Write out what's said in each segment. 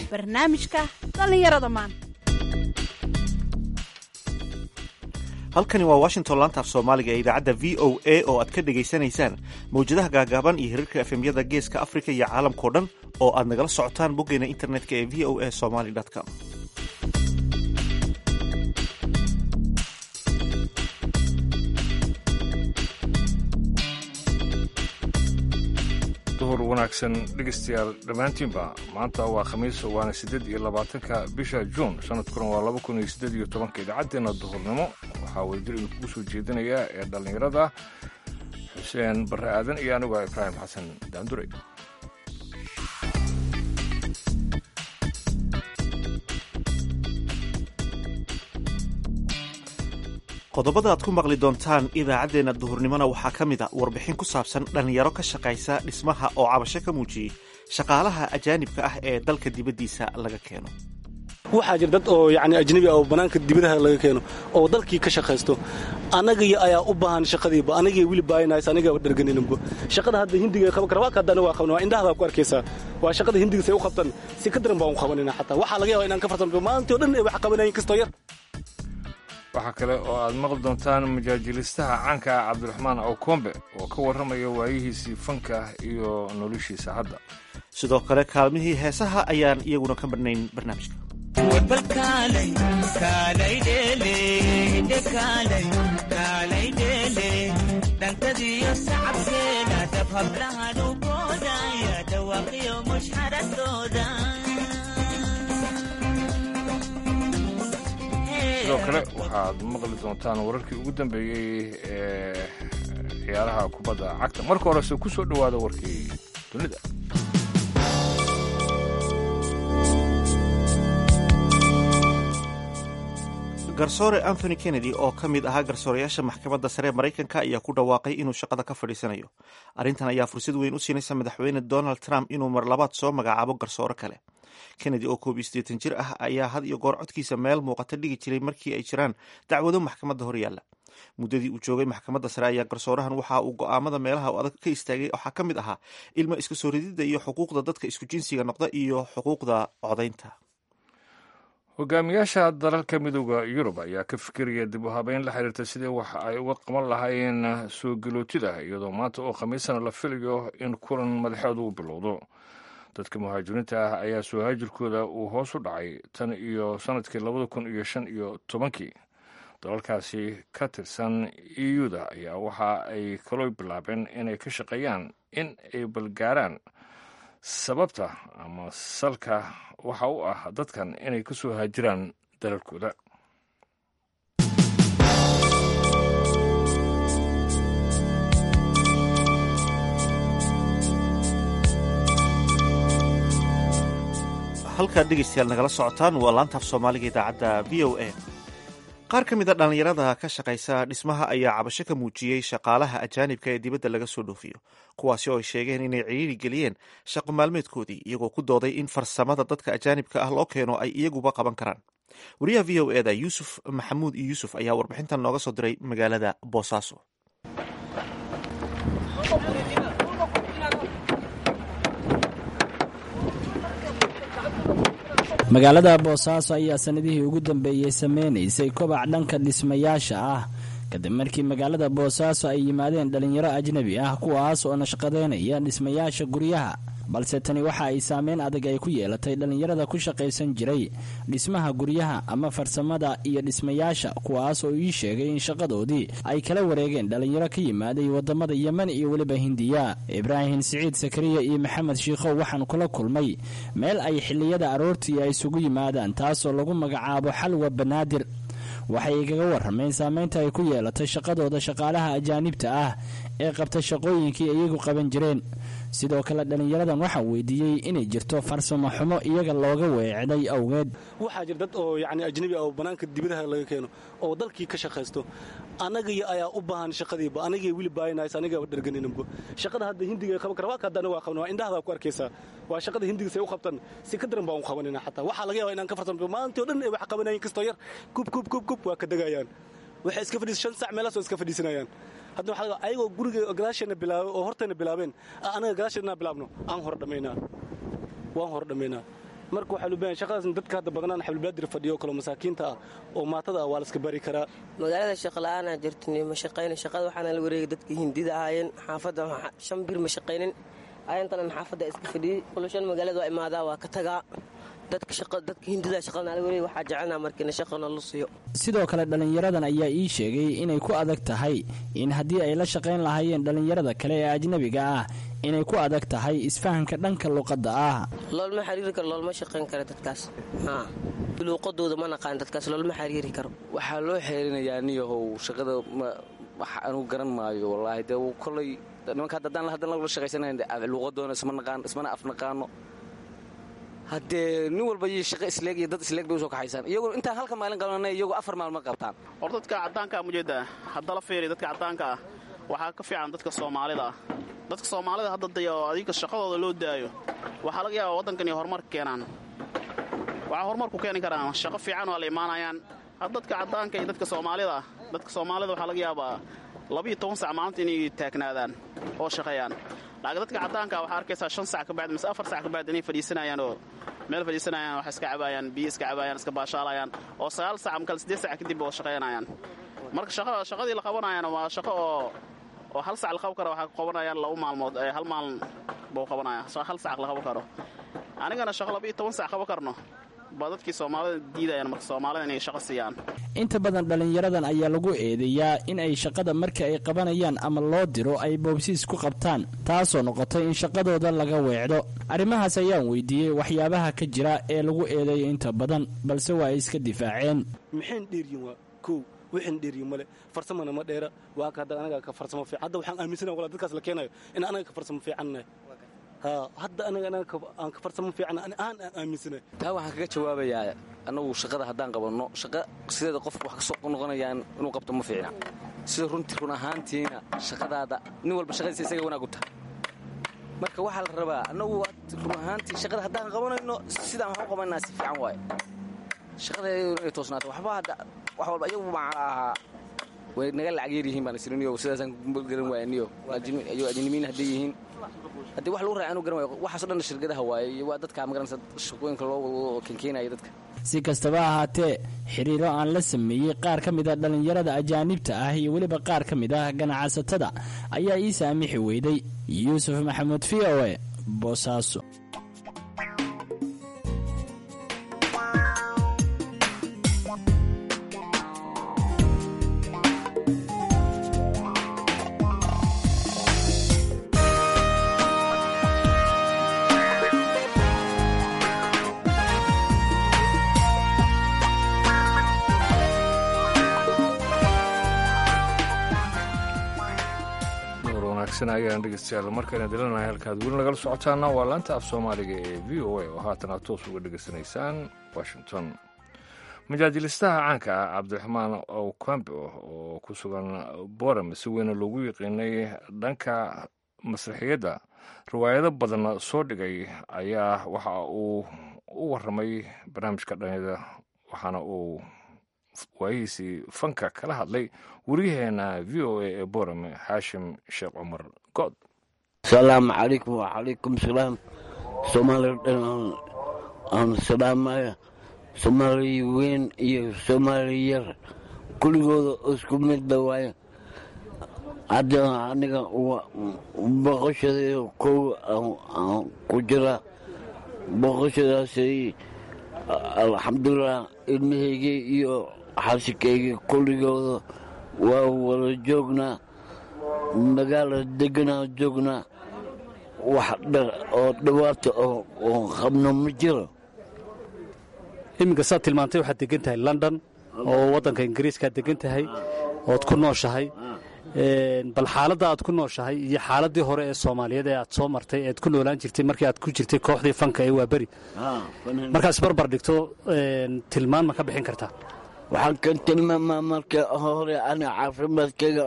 barnaamijka dhallinyarada maanta halkani waa washington laanta af soomaaliga ee idaacadda v o a oo aad ka dhegaysanaysaan mawjadaha gaagaaban iyo hirarka efemyada geeska afrika iyo caalamkao dhan oo aad nagala socotaan boggeena internetka ee v o a somaly com duhur wanaagsan dhegeystayaal dhammaantiinba maanta waa khamiis waana siddeed iyo labaatanka bisha juun sanadkuna waa laba kun iyo siddeed iyo tobanka idaacaddeena duhurnimo waxaa wadadir idinkugu soo jeedinaya ee dhallinyarada xuseen barre aadan iyo anigu ibraahim xasan daandure qodobada aad ku maqli doontaan idaacaddeenna duhurnimona waxaa ka mid a warbixin ku saabsan dhallinyaro ka shaqaysa dhismaha oo cabasho ka muujiyey shaqaalaha ajaanibka ah ee dalka dibaddiisa laga keeno waxaa jira dad oo yani ajnabi ah oo bannaanka dibadaha laga keeno oo dalkii ka shaqaysto annagii ayaa u baahan shaqadiiba anagii wili baayanays anigaaba dharganinanba shaqada hadda hindiga qaban kara waa ka haddana waa qaban waa indhahdaa ku arkaysaa waa shaqada hindiga say u qabtan si ka daran baan u qabanina xataa waxaa laga yaaba inaan ka farsanto maantii o dhan ay wax qabanayin kastoo yar waxaa kale oo aad maqli doontaan majaajilistaha caanka ah cabdiraxmaan awkombe oo ka warramaya waayihiisii fanka iyo noloshiisa hadda sidoo kale kaalmihii heesaha ayaan iyaguna ka marnayn barnaamijka sidoo kale waxaad maqli doontaan wararkii ugu dambeeyey ee ciyaaraha kubadda cagta marka horese ku soo dhowaada warkii dunida garsoore anthony kennedy oo ka mid ahaa garsoorayaasha maxkamadda sare maraykanka ayaa ku dhawaaqay inuu shaqada ka fadhiisanayo arrintan ayaa fursad weyn u siinaysa madaxweyne donald trump inuu mar labaad soo magacaabo garsoore kale kennedy oo koob iyo siddeetan jir ah ayaa had iyo goor codkiisa meel muuqata dhigi jiray markii ay jiraan dacwado maxkamadda horyaalla muddadii uu joogay maxkamadda sare ayaa garsoorahan waxa uu go'aamada meelaha u adag ka istaagay waxaa ka mid ahaa ilmo iska soo rididda iyo xuquuqda dadka isku jinsiga noqda iyo xuquuqda codaynta hogaamiyaasha dalalka midooda yurub ayaa ka fikiraya dib u habeyn la xiriirta sidii wax ay uga qaban lahaayeen soo galootida iyadoo maanta oo khamiisana la filayo in kulan madaxeedu u bilowdo dadka muhaajiriinta ah ayaa soo haajirkooda uu hoos u dhacay tan iyo sanadkii labada kun iyo shan iyo tobankii dalalkaasi ka tirsan euda ayaa waxa ay kaloo bilaabeen inay ka shaqeeyaan in ay balgaaraan sababta ama salka waxa u ah dadkan inay ka soo haajiraan dalalkooda halkaad dhegeystayaal nagala socotaan waa laantaaf soomaaliga idaacadda v o a qaar ka mid a dhallinyarada ka shaqaysa dhismaha ayaa cabasho ka muujiyey shaqaalaha ajaanibka ee dibadda laga soo dhoofiyo kuwaasi oo ay sheegeen inay ciriiri geliyeen shaqo maalmeedkoodii iyagoo ku dooday in farsamada dadka ajaanibka ah loo keeno ay iyaguba qaban karaan wariyaha v o eda yuusuf maxamuud iyo yuusuf ayaa warbixintan nooga soo diray magaalada boosaaso magaalada boosaaso ayaa sanadihii ugu dambeeyey sameynaysay kobac dhanka dhismayaasha ah kadib markii magaalada boosaaso ay yimaadeen dhallinyaro ajnebi ah kuwaas oo nashqadeynaya dhismayaasha guryaha balse tani waxa ay saameyn adag ay ku yeelatay dhallinyarada ku shaqaysan jiray dhismaha guryaha ama farsamada iyo dhismayaasha kuwaas oo ii sheegay in shaqadoodii ay kala wareegeen dhallinyaro ka yimaaday wadamada yemen iyo weliba hindiya ibraahim siciid sakariya iyo maxamed shiikhow waxaan kula kulmay meel ay xiliyada aroortii ay isugu yimaadaan taasoo lagu magacaabo xalwa banaadir waxay igaga warrameen saameynta ay ku yeelatay shaqadooda shaqaalaha ajaanibta ah ee qabta shaqooyinkii iyagu qaban jireen sidoo kale dhallinyaradan waxaa weydiiyey inay jirto farsamo xumo iyaga looga weecday awgeed waxaa jira dad oo yani ajnabi ah oo bannaanka dibadaha laga keeno oo dalkii ka shaqaysto annagii ayaa u baahan shaqadiiba anagii wili baayanays anigaaba dharganinanba shaqada hadda hindiga qaban kara waa ka haddana waa qaban waa indhahdaa ku arkaysaa waa shaqada hindiga say u qabtan si ka daran baan u qabanina xataa waxaa laga yaaba inaan ka farsanto maantii o dhan ay wax qabanayin kastoo yar kub kub kub kub waa ka degayaan waxay iska fadhiis shan sac meelaasoo iska fadhiisanayaan hadda waxaa laga ayagoo guriga gadaasheena bilaabay oo horteena bilaabeen anaga gadaasheena bilaabno aan hor dhammaynaa waan hor dhammaynaa marka waxaa loo baahan shaqadaas dadka hadda badanaan xabilbaadir fadhiyo oo kale masaakiinta ah oo maatada ah waa la iska bari karaa magaalada shaqala-aanaa jirtin ma shaqaynin shaqada waxaana la wareegay dadka hindida ahaayeen xaafadda shan bir ma shaqaynin ayantanan xaafadda iska fadhiyey kulashan magaalada waa imaadaa waa ka tagaa dadka hindida shaqana la wareegay waxaa jecelnaa markiina shaqana la siiyo sidoo kale dhallinyaradan ayaa ii sheegay inay ku adag tahay in haddii ay la shaqayn lahaayeen dhallinyarada kale ee ajnabiga ah inay ku adag tahay isfahanka dhanka luqadda ah loolma xiriiri karo loolma shaqayn karo dadkaas luuqadooda ma naqaan dadkaas loolma xiriiri karo waxaa loo xeerinayaa niyahow shaqada wax anugu garan maayo wallaahi dee kolay nimanka haddaan haddaan la shaqaysanayn luuqadoona isma naqaan ismana afnaqaano haddee nin walba iyo shaqo isleeg iyo dad isleeg bay usoo kaxaysaan iyagoo intaan halka maalin qabanay iyagoo afar maalma qabtaan hor dadka caddaanka ah mujeedaa haddala fiiri dadka caddaanka ah waxaa ka fiican dadka soomaalida ah dadka soomaalida hadda day oo adiga shaqadooda loo daayo waxaa laga yaabaa waddankan iyo horumarka keenaan waxaa horumarku keeni karaan shaqo fiican waa la imaanayaan had dadka caddaanka iyo dadka soomaalida ah dadka soomaalida waxaa laga yaabaa labiiyo toban sac maalinta inay taagnaadaan oo shaqeeyaan laakiin dadka caddaanka waxaa arkaysaa shan sac kabacdi mise afar sac kabacdi inay fadhiisanayaan oo meel fadhiisanayaan wax iska cabaayaan biyo iska cabaayaan iska baashaalayaan oo sagaal sac makale siddeed sac kadib oo shaqaynayaan marka shaqadii la qabanayana waa shaqo oo oo hal sac la qaban karo waxaa qabanayaan laba maalmood hal maalin buu qabanaya hal sac la qaban karo anigana shaqo laba iyo toban sac qaban karno baa dadkii soomaalida diidayaan marka soomaalida inay shaqo siiyaan inta badan dhallinyaradan ayaa lagu eedeeyaa in ay shaqada marka ay qabanayaan ama loo diro ay boobsiis ku qabtaan taasoo noqotay in shaqadooda laga weecdo arrimahaas ayaan weydiiyey waxyaabaha ka jira ee lagu eedeeyo inta badan balse waa ay iska difaaceen maxayn dheeryin waa kow wixin dheeryin male farsamana ma dheera waa ka hadda anaga ka farsamo fiican hadda waxaan aaminsana wala dadkaas la keenayo in anaga ka farsamo fiicannahay hadda anaga aan ka farsamo fiican aan aan aaminsana taa waxaan kaga jawaabayaa annagu shaqada haddaan qabanno shaqa sideeda qofka wax kasoo noqonayaan inuu qabto ma fiicna sida runtii run ahaantiina shaqadaada nin walba shaqadiisa isaga wanaag u tahay marka waxaa la rabaa annagu run ahaantii shaqada haddaan qabanayno sidaan wax u qabanaa si fiican waaye shaqada inay toosnaato waxba hadda wax walba iyagu maxaa ahaa way naga lacag yar yihiin baan isiriniyo sidaasaan garan waayaniyo ayuu ajnimiin hadday yihiin haddii wax lagu raacay anu garan waayo waxaaso dhan shirkadaha waaye iyo waa dadka magaranaysa shaqooyinka loo keenkeenaya dadka si kastaba ahaatee xiriiro aan la sameeyey qaar ka mid a dhallinyarada ajaanibta ah iyo weliba qaar ka mid ah ganacsatada ayaa ii saamixi weyday yuusuf maxamuud v o e boosaaso ayaan dhegeystayaal markayna dilanahay halkaad weli nagala socotaana waa laanta af soomaaliga ee v o a oo haatan aad toos uga dhegeysanaysaan washington majaajilistaha caanka ah cabdiraxmaan okwambe oo ku sugan boram si weyna loogu yiqiinay dhanka masraxiyadda riwaayado badanna soo dhigay ayaa waxa uu u waramay barnaamijka dhanyada waxaana uu waayihiisii fanka kala hadlay weriyaheena v o a ee borame xaashim sheekh cumar good asalaamu calaykum wacalaykum salaam soomaaliya dhan aan salaamaya soomaaliya weyn iyo soomaaliya yar kuligooda isku midba waayo hadda aniga boqoshada kow aan ku jira boqoshadaasay alxamdulilah ilmahayga iyo xaasikayga kulligooda waa wada joognaa magaala deganaa joognaa wax oo dhawaata oo qabno ma jiro iminka saad tilmaantay waxaad degan tahay london oo waddanka ingiriiskaad degan tahay ood ku nooshahay bal xaaladda aad ku nooshahay iyo xaaladii hore ee soomaaliyeed ee aad soo martay ead ku noolaan jirtay markii aad ku jirtay kooxdii fanka ee waa beri markaad isbarbar dhigto tilmaan ma ka bixin kartaa waxaan ka tilmaamaa marka hore aniga caafimaadkayga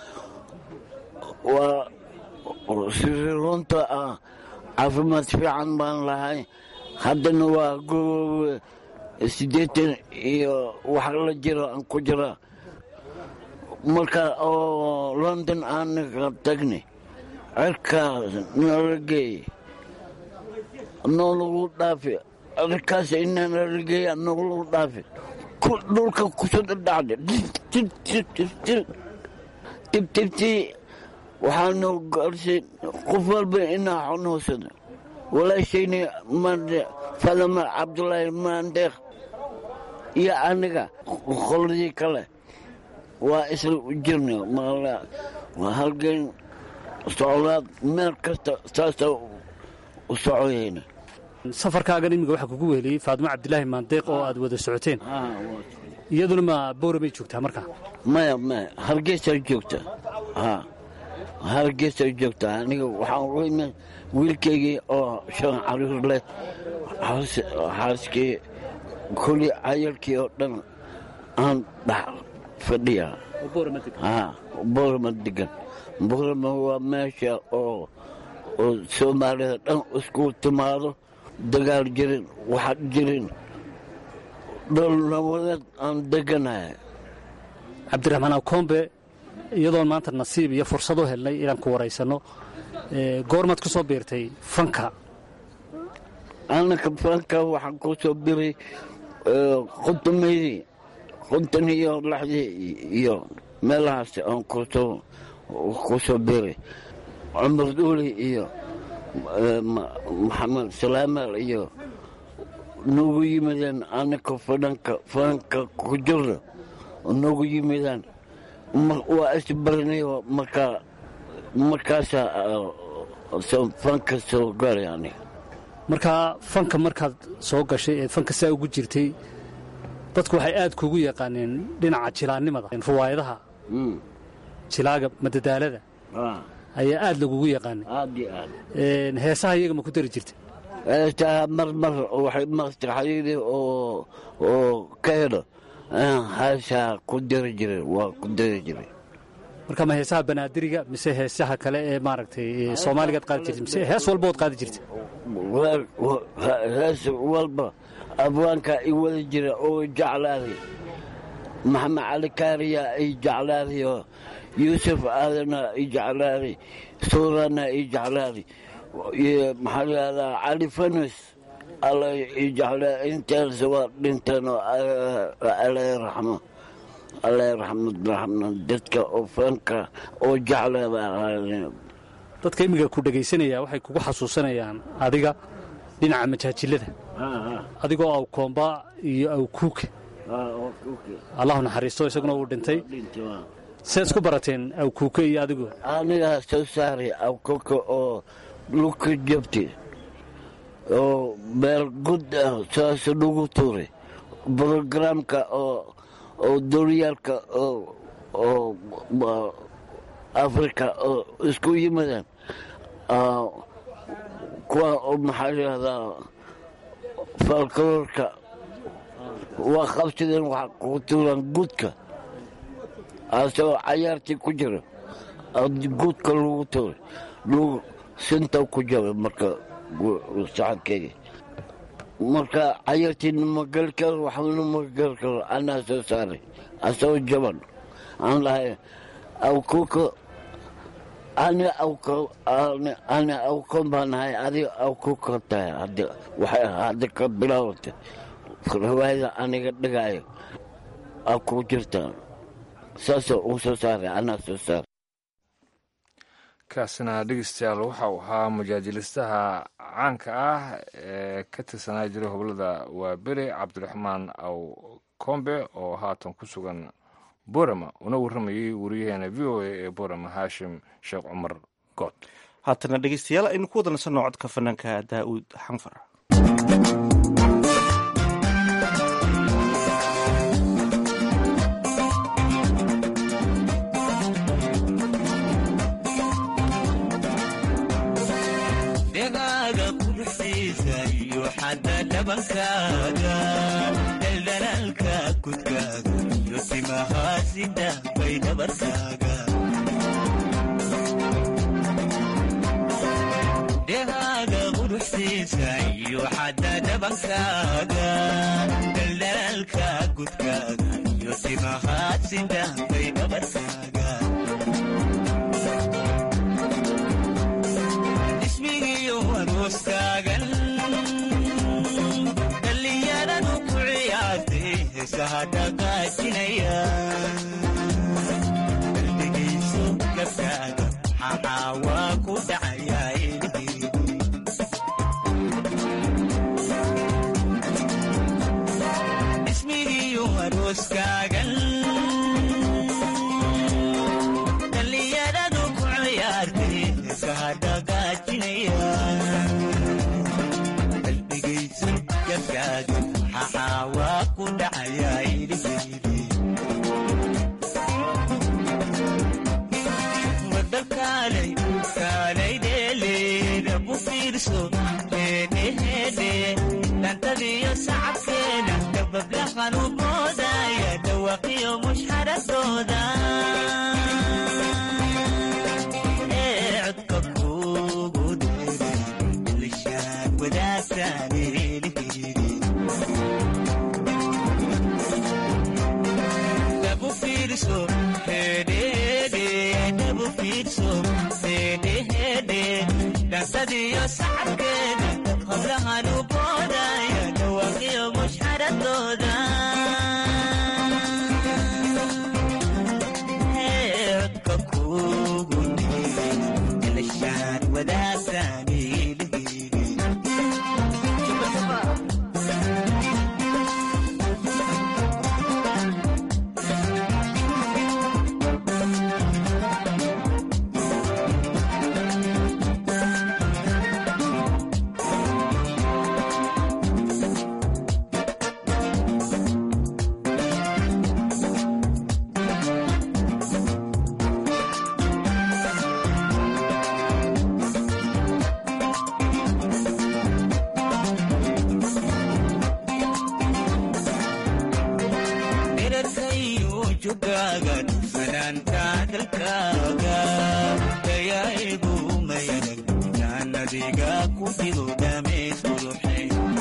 waa siri runta ah caafimaad fiican baan lahay haddana waa goboobe siddeetan iyo wax la jiro aan ku jira marka oo london aanaga tagnay cirkaas noola geeye noo lagu dhaafi arkaas inana lageeya noglu dhaafi dhulka kusoo dhadhacda tibtibtii waxaanu gaarsiin qof walba inaa xanuunsada walaashayni mande fadama cabdulaahi maandeeq iyo aniga qoladii kale waa isla jirna waa halgeen socdaad meel kasta saasa u socoyayna safarkaagan imiga waxaa kugu weheliyey faadimo cabdilaahi maandeeq oo aad wada socoteen iyaduna ma boora bay joogtaa markaa maya maya hargeysaa joogta ha hargeysaa joogta aniga waxaan u imid wiilkaygii oo shan caruur leh xaaskii kuli cayalkii oo dhan aan dhex fadhiya boorama degan boorama waa meesha oo oo soomaalida dhan isku timaado dagaal jirin waxaad jirin dhol nabadeed aan deganahay cabdiraxmaan akombe iyadoon maanta nasiib iyo fursad u helnay inaan ku waraysanno goormaad ku soo biirtay fanka anaka fanka waxaan ku soo biray quntumaydii quntan iyo laxdii iyo meelahaas aan kusoo ku soo biray cumar dhuuli iyo maxamed salaamal iyo nagu yimideen anaka fananka fananka ku jirno nagu yimideen waa isbaranayo markaa markaasaa fanka soo galay aniga markaa fanka markaad soo gashay ee fanka saa ugu jirtay dadku waxay aad kuugu yaqaaneen dhinaca jilaannimada riwaayadaha jilaaga madadaalada ayaa aad lagugu yaqaanay aad iyo aad heesaha iyaga ma ku dari jirta heesaha mar mar waxay maskaxdayda oo oo ka helo heesaha ku dari jiray waa ku dari jiray marka ma heesaha banaadiriga mise heesaha kale ee maaragtay soomaaligaad qaadi jirtay mise hees walba ood qaadi jirtay hees walba abwaanka i wada jira oo jeclaaday maxamed cali kaariya i jeclaaday oo yuusuf aadana i jeclaaday suurana i jeclaaday maxaa layihahdaa cali fanus alla i jeclaa intaas waa dhinteen oo alla raxmo alla raxmad raxmad dadka oo fanka oo jeclaa baa ahaadeen dadka imiga ku dhegaysanaya waxay kugu xasuusanayaan adiga dhinaca majaajilada adigoo aw koomba iyo aw kuuka allahu naxariisto isaguna uu dhintay see isku barateen aw kuuka iyo adigu anigaa soo saaray awkuka oo luka jabti oo meel gud ah saas lagu tuuray brogramka oo oo duryaalka oo africa oo isku yimaadeen kuwa oo maxaa layihahdaa falkaloorka waa qabsadeen waxa ku tuuraan gudka asagoo cayaartii ku jira gudka lagu tuuray lagu sinta ku jabay marka saxankeyga marka cayaartiina ma gali karo waxbana ma gali karo anaa soo saaray asagoo jaban aan lahay awkuka ani ani awkon baa nahay adiga awkuka tahay waxay hadda ka bilaawata riwaayada aniga dhigaayo aa ku jirtaa saasoo uu soo saaray anaa soo saaray kaasina dhegeystayaal waxa uu ahaa mujaajilistaha caanka ah ee ka tirsanaa jiray hoblada waa bere cabdiraxmaan aw kombe oo haatan ku sugan borama una warramayay wariyaheena v o a ee borama haashim sheekh cumar good haatana dhegeystayaal aynu ku wada nasanno codka fanaanka daa'uud xanfar dhegaaga quruxsiisa iyo xadda dhabankaaga daldalaalka kudkaaga iyo simahaasida bay dhabarkaaga dhegaaga quruxsiisa iyo xadda dhabankaaga daldalaalka kudkaaga iyo simahaasida bay dhabarkaaga ismigiyo arooskaagan heesaha dhaqaajinaya qalbigiisu gabkaaga maxaa waa ku dhacayaa ilhiidi ismigiiyu arooskaagan dhallinyaradu ku ciyaartay heesaha dhaqaajinaya qalbigaysu gabkaaga maxaa waa ku dhacayaa ilhiidi wadalkaalay kaalay dheeleeda ku fiirso heedheheedhe dhantadiyo sacabkeeda dabablahan u moodaya dhawaqiyo mushxaradooda ee codka kuugu dheeray lishaan wadaagtaan eelheedi dabu fiirso hedhehedhe dabu fiirso hedhehedhe dhansadiyo sacabkeeda hablahan u boodaya dhawaqiyo mushxaradooda Ee, codka kuugu dheeray lishaan wadaagtaan eelheedi dherarkayu jugaagan fanaanka dalkaaga dayaigu mayadag jaanadiga ku jiro dhameys quruxe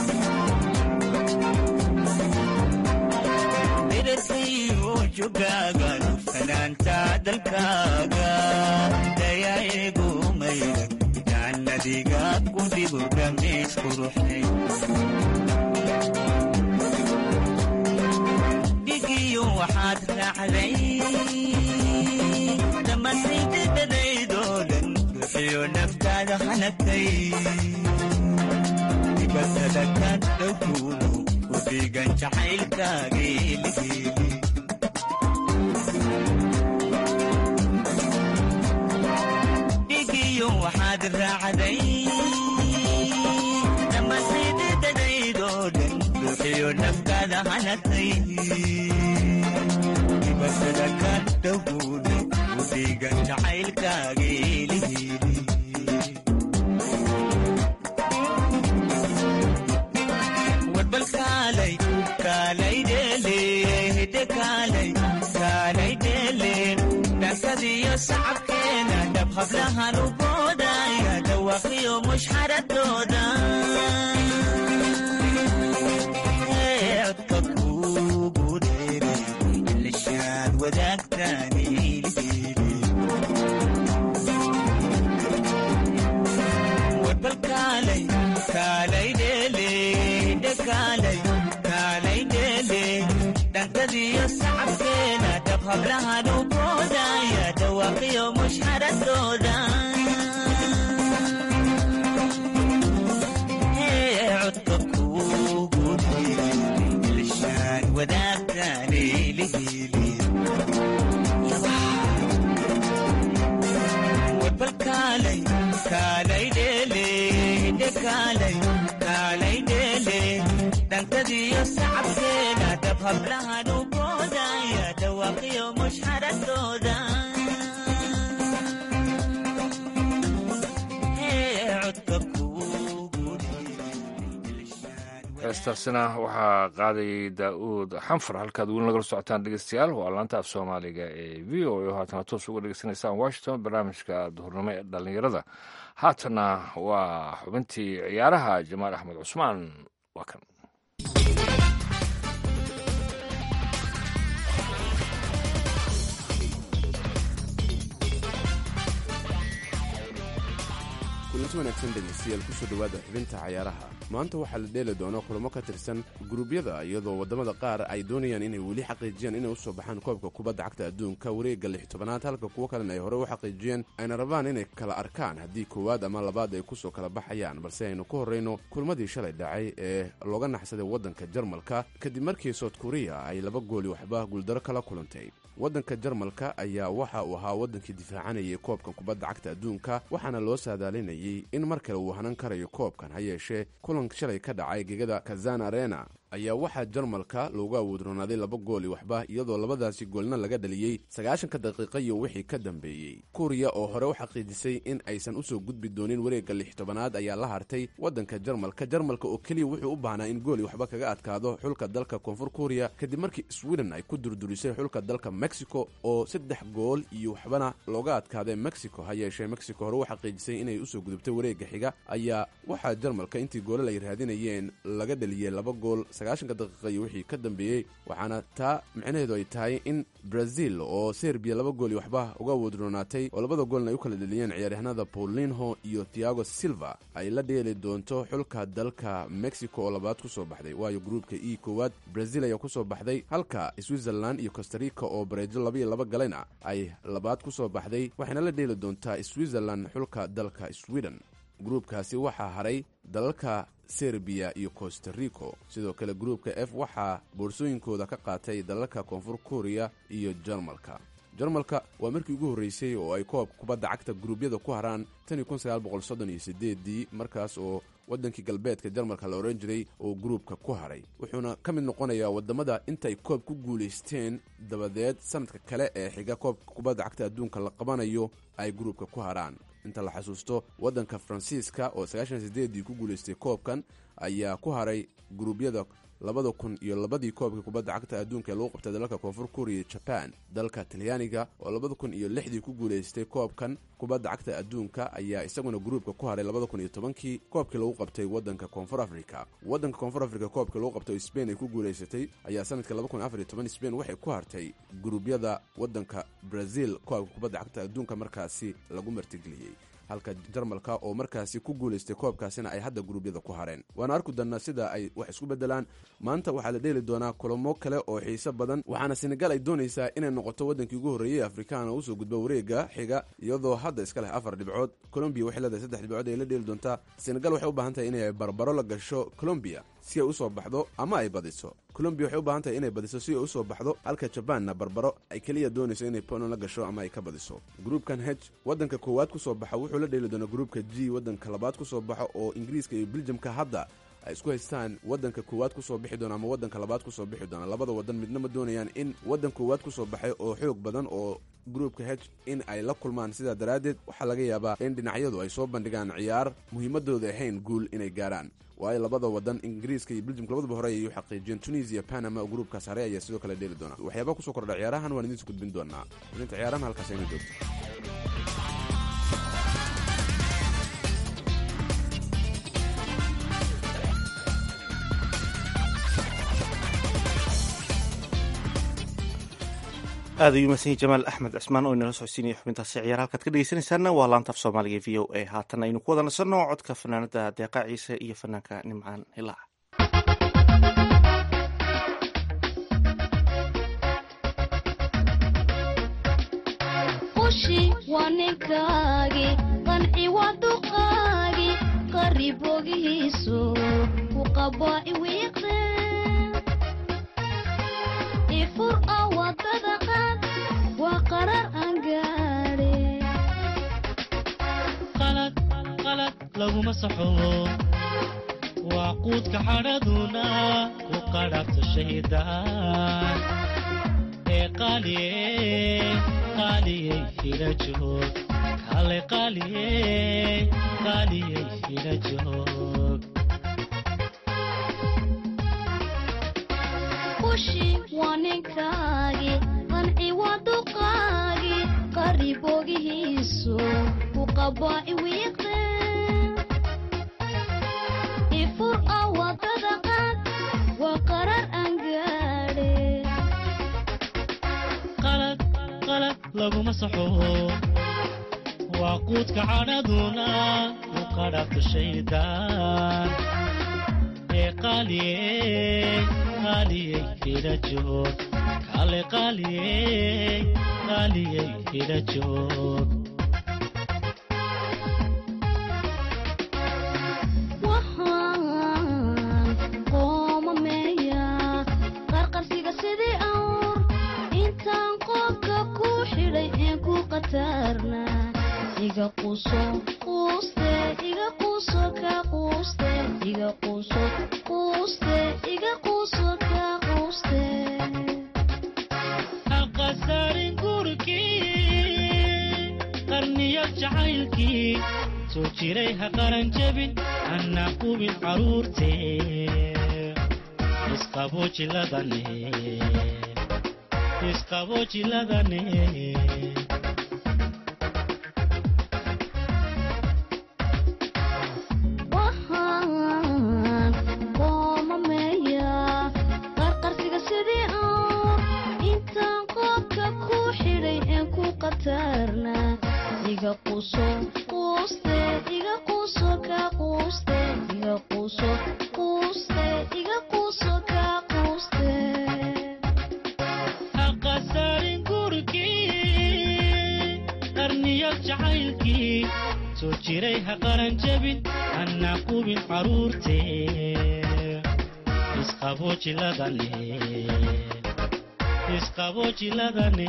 dherarkayu jugaagan fanaanta dalkaaga dayaigu mayadag jaanadiga ku jiro dhameys quruxe dhigiyo waxaad raacday dhammaantaydadadaydoo dhan bixiyo naftaada hanagtay dibatada ka dhowkuudu ku dhigan jacaylkaageeligeeli dhigiyo waxaad raacday dhammaantaydadadaydoo dhan bixiyo naftaada hanagtay dibatada ka dhowkuudu ku dhigan jacaylkaageeligeeli warbal kaalay kaalay dheele hidde kaalay kaalay dheele dhankadiyo sacabkeena dhab hablahan u boodaya dhawaqiyo mushxaradooda Ee, codka kuugu dheeray lishaan wadaagtaan ilhiidi warbal kaalay kaalay dheele hidde kaalay kaalay dheele dhankadiyo sacabkeena dhab hablahan u boodaya dhawaqiyo mushxaradooda Ee, codka kuugu dheeray lishaan wadaagtaan ilhiidi warbal kaalay kaalay dheele hidde kaalay kaalay dheele dhankadiyo sacabkeena dhab hablahan u boodaya dhawaqiyo mushxaradooda Ee, codka kuugu heestaasina waxaa qaadayay daa'uud xanfar halkaad weli nagala socotaan dhegeystayaal waa laanta af soomaaliga ee v o a oo haatana toos uga dhegeysanaysaan washington barnaamijka duhurnimo ee dhallinyarada haatana waa xubintii ciyaaraha jamaal axmed cusmaan waa kan kulanti wanaagsan dhegaystayaal kusoo dhowaada xubinta cayaaraha maanta waxaa la dheeli doona kulamo ka tirsan guruubyada iyadoo waddamada qaar ay doonayaan inay weli xaqiijiyaan inay usoo baxaan koobka kubadda cagta adduunka wareegga lix tobanaad halka kuwo kalena ay hore u xaqiijiyeen ayna rabaan inay kala arkaan haddii koowaad ama labaad ay kusoo kala baxayaan balse aynu ku horrayno kulmadii shalay dhacay ee looga naxsaday waddanka jarmalka kadib markii sout kuriya ay laba gooli waxba guuldaro kala kulantay waddanka jarmalka ayaa waxa uu ahaa waddankii difaacanayay koobkan kubadda cagta adduunka waxaana loo saadaalinayay in mar kale uu hanan karayo koobkan ha yeeshee kulan shalay ka dhacay gegada kazan arena ayaa waxaa jarmalka loogu awoodronaaday laba gooli waxba iyadoo labadaasi goolna laga dhaliyey sagaashanka daqiiqa iyo wixii ka dambeeyey kuriya oo hore u xaqiijisay in aysan usoo gudbi doonin wareegga lix tobanaad ayaa la hartay waddanka jarmalka jarmalka oo keliya wuxuu u baahnaa in gooli waxba kaga adkaado xulka dalka koonfur kuriya kadib markii sweden ay ku durdurisay xulka dalka mexico oo saddex gool iyo waxbana looga adkaaday mexico ha yeeshee mexico hore u xaqiijisay inay usoo gudubtay wareegga xiga ayaa waxaa jarmalka intii goolal ay raadinayeen laga dhaliyey laba gool sagaashanka daqiiqa iyo wixii ka dambeeyey waxaana taa micnaheedu ay tahay in brazil oo serbiya laba gool iyo waxba uga awoodroonaatay oo labada goolna ay u kala dheliyeen ciyaaryahanada paulinho iyo tiago silva ay la dheeli doonto xulka dalka mexico oo labaad ku soo baxday waayo gruubka e koowaad brazil ayaa ku soo baxday halka switzerland iyo costarica oo bareejo labaiyo laba galayna ay labaad ku soo baxday waxayna la dheeli doontaa switzerland xulka dalka sweden gruubkaasi waxaa haray dalalka serbiya iyo costarico sidoo kale gruubka f waxaa boorsooyinkooda ka qaatay dalalka koonfur kuriya iyo jarmalka jarmalka waa markii ugu horreysay oo ay koobka kubadda cagta guruubyada ku haraan dii markaas oo waddankii galbeedka jarmalka la odhan jiray oo gruubka ku haray wuxuuna ka mid noqonayaa waddamada intaay koob ku guulaysteen dabadeed sanadka kale ee xiga koobka kubadda cagta adduunka la qabanayo ay gruubka ku haraan inta la xasuusto waddanka faransiiska oo sagaashansideedii ku guulaystay koobkan ayaa ku haray guruubyada labada kun iyo labadii koobkii kubadda cagta adduunka ee lagu qabtay dalalka koonfur kuriya jaban dalka talyaaniga oo labada kun iyo lixdii ku guulaystay koobkan kubadda cagta adduunka ayaa isaguna gruubka ku haray labada kun iyo tobankii koobkii lagu qabtay waddanka koonfur africa waddanka koonfur africa koobkii lagu qabtay oo sbain ay ku guulaysatay ayaa sanadka laba kun afar iyo toban sbain waxay ku hartay guruubyada waddanka brazil koobka kubadda cagta adduunka markaasi lagu martigeliyey halka jarmalka oo markaasi ku guulaystay koobkaasina ay hadda guruubyada ku hareen waana arku dannaa sida ay wax isku beddelaan maanta waxaa la dheeli doonaa kulamo kale oo xiiso badan waxaana senegal ay doonaysaa inay noqoto waddankii ugu horreeyey afrikaana usoo gudba wareegga xiga iyadoo hadda iska leh afar dhibcood colombiya waxay leedahay saddex dhibcood ay la dheeli doontaa senegal waxay u baahan tahay inay barbaro la gasho colombiya si ay usoo baxdo ama ay badiso colombiya waxay u baahan tahay inay badiso si ay usoo baxdo halka jabaanna barbaro ay keliya doonayso inay poland la gasho ama ay ka badiso gruubkan heg waddanka koowaad ku soo baxa wuxuu la dheeli doonaa gruubka g waddanka labaad ku soo baxo oo ingiriiska iyo beljamka hadda ay isku haystaan waddanka koowaad kusoo bixi doona ama waddanka labaad kusoo bixi doona labada waddan midna ma doonayaan in waddan koowaad kusoo baxay oo xoog badan oo gruubka heg in ay la kulmaan sidaa daraaddeed waxaa laga yaabaa in dhinacyadu ay soo bandhigaan ciyaar muhiimadooda ahayn guul inay gaarhaan waayo labada wadan ingiriiska iyo beljimka labadaba hore ayay u xaqiijiyeen tunisia panama oo gruubkaas hare ayaa sidoo kale dheeli doona waxyaabaha kusoo kordha ciyaarahan waan idiinsu gudbin doonaa ininta ciyaarahan halkaas ayna joogto aad ayuu mahadsan jamaal axmed cismaan oo inala socodsiinaya xubintaasi ciyaar halkaad ka dhegeysanaysaana waa laanta af soomaaliga v o a haatan aynu ku wada nasanno codka fanaanada deeqa ciise iyo fanaanka nimcaan hilaac qushi waa ninkaagi qanci waa duqaagi qaribogihiisu ku qabaa iwiiqe ifur a wadada qaad waa qarar aan gaadhe qalad laguma saxo waa quudka xadhaduna ku qadhabta shahiidaan ee qaaliye qaaliyey hila joog kale qaaliye qaaliyey hila joog qushi waa ninkaagi qanci waa duqaagi qaribogihiisu ku qabaa iwiiqe ifur a wadada qaad waa qarar aan gaadhe qalad qalad laguma saxo waa quudka cadhaduna ku qadhabto shaydaan ee qaaliyey qaaliyey hila joog kale qaaliyey qaaliyey hila joog waxaan qoomameeyaa qarqarsiga sidii awr intaan qoobka ku xidhay een ku qatarna iga quuso quuste iga quuso ka quuste iga quuso quuste iga quuso ka quuste haqasarin gurkii qarniyo jacaylkii soo jiray ha qaran jebin hana qubin caruurtee isqaboojiladane isqaboojiladane waxaan qoomameeyaa qarqarsiga sidii awr intaan qoobka ku xidhay een ku qatarna iga quuso quuste iga quuso ka quuste iga quuso quuste iga quuso ka quuste haqasarin gurkii qarniyo jacaylkii soo jiray ha qaran jebin hana qubin caruurtee isqaboojiladane isqaboojiladane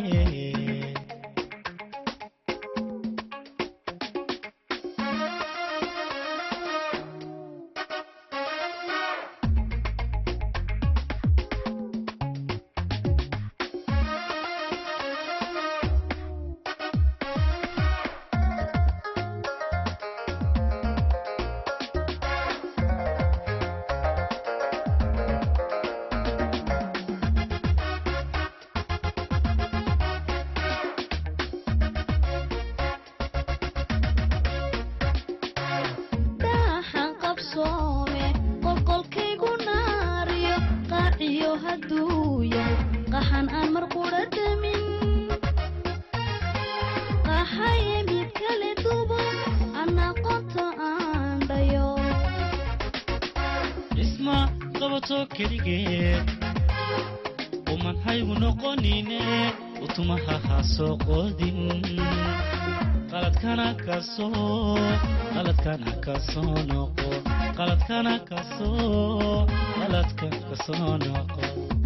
dhaaxan qabsoome qolqolkaygu naariyo qaaciyo hadduu yahay qaxan aan mar qudha damin qaxaye mid kale dubo anaa qonto aan dhayo isma qabato keligeed uman haygu noqonine utumaha ha soo qoodin qaladkana kasoo qaladkana kasoo noqo qaladkana kasoo qaladka kasoo noqo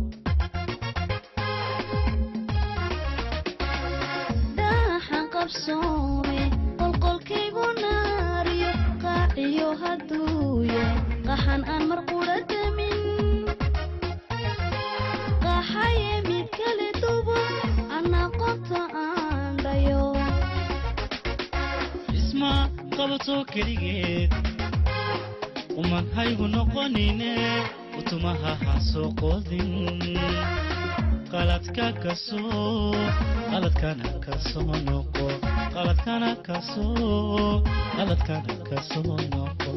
dhaaxan qabsoome qolqolkaygu naariyo qaaciyo hadduu yahay qaxan aan mar qudha damin qaxaye mid kale dubo anaa qonto aan dhayo isma qabato keligeed uman haygu noqonine utumaha ha soo qoodin qaladka kasoo qaladkana kasoo noqo qaladkana kasoo qaladkana kasoo noqo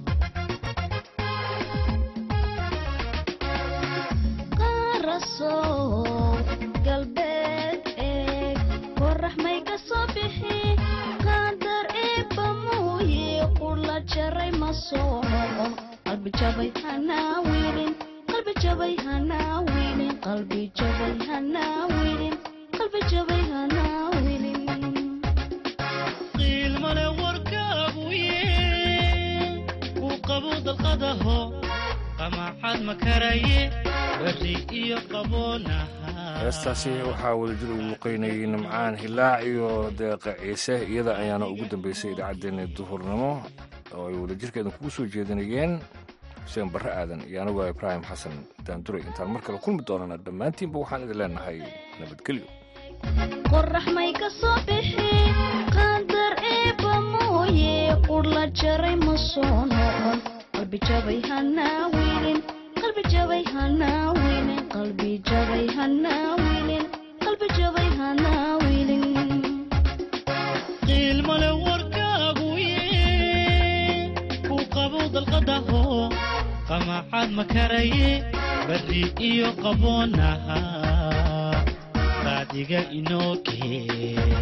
qaarasow galbeed eeg qorax may ka soo bixi qaandar eebba muuye qurla jaray ma soo noqon qalbi jabay hanaa wiilin qalbi jabay hanaa wiilin qalbi jabay hanaa wiilin qalbi jabay hanaa wiilin qiilmale warkaagu ye ku qabo dalqadaho qamaacad ma karaye berri iyo qaboonaha heestaasi waxaa wadajir ugu luqaynayay nimcaan hilaac iyo deeqa ciise iyada ayaana ugu dambeysay idaacaddeenna duhurnimo oo ay wadajirkeedan kugu soo jeedinayeen xuseen barre aadan iyo anigu ibraahim xasan daanduray intaan mar kale kulmi doonana dhammaantiinba waxaan idin leenahay nabadgelyo qorax may ka soo bixi qaandar eebba mooye qurla jaray ma soo noqon qalbi jabay hanaa wiilin qalbi jabay hanaa wiilin qalbi jabay hanaa wiilin qalbi jabay hanaa wiilin qiilmale warkaagu ye ku qabo dalqadaho qamaacad ma karaye berri iyo qaboonaha qaadiga inoo kee